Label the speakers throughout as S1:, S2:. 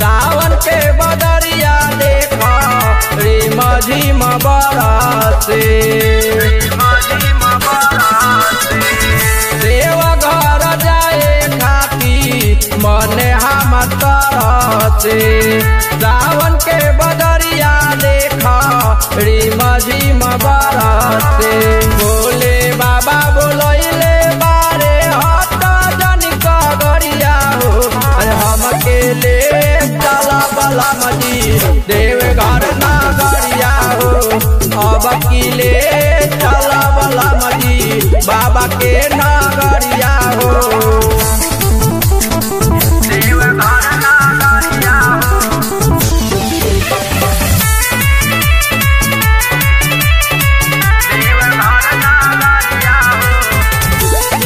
S1: सावन के बदरिया देखा रे मझिम बरसे देवा घर जाए खाती मने हम तरसे सावन के बदरिया देखा रे मझिम बरसे बोले बाबा बोलैले बारे हट जन कगरिया हो अरे हम के ले चला बला मजी देव घर नागरिया हो अब की ले चला बला मजी बाबा के नागरिया हो देव घर नागरिया हो देव घर नागरिया हो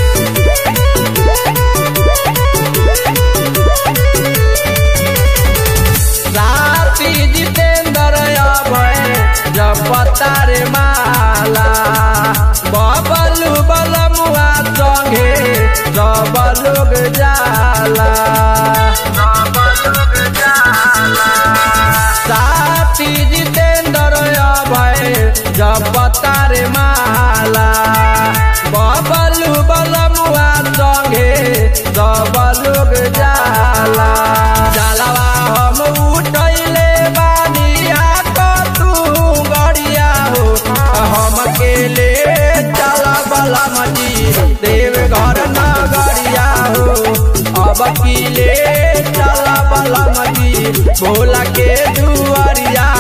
S1: साथी जितेंद्र अभय जपता रे माला बबलू बलमुआ संगे सब लोग जाला साथी जितेंद्र अभय जपता रे माला बबलू बलमुआ संगे सब लोग जाला जलवा हम उठैले बानिया को तू गड़िया हो हम के ले चला बला मजी देव घर नगरिया हो अब की ले चला बला मजी भोला के दुआरिया